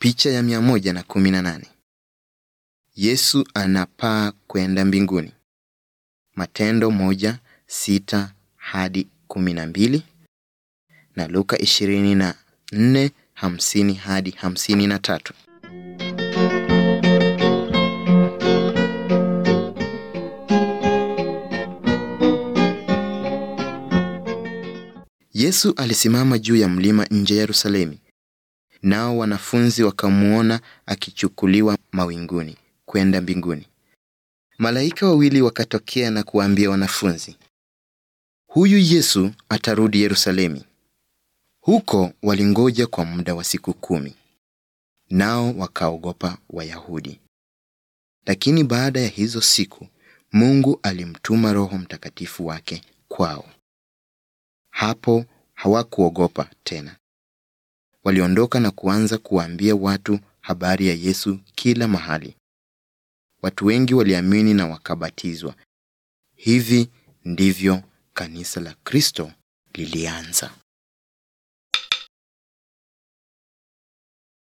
Picha ya 118. Yesu anapaa kwenda mbinguni. Matendo moja sita hadi kumi na mbili na Luka ishirini na nne hamsini hadi hamsini na tatu. Yesu alisimama juu ya mlima nje ya Yerusalemu. Nao wanafunzi wakamwona akichukuliwa mawinguni kwenda mbinguni. Malaika wawili wakatokea na kuwaambia wanafunzi, huyu Yesu atarudi Yerusalemu. Huko walingoja kwa muda wa siku kumi, nao wakaogopa Wayahudi. Lakini baada ya hizo siku, Mungu alimtuma Roho Mtakatifu wake kwao. Hapo hawakuogopa tena. Waliondoka na kuanza kuwaambia watu habari ya Yesu kila mahali. Watu wengi waliamini na wakabatizwa. Hivi ndivyo kanisa la Kristo lilianza.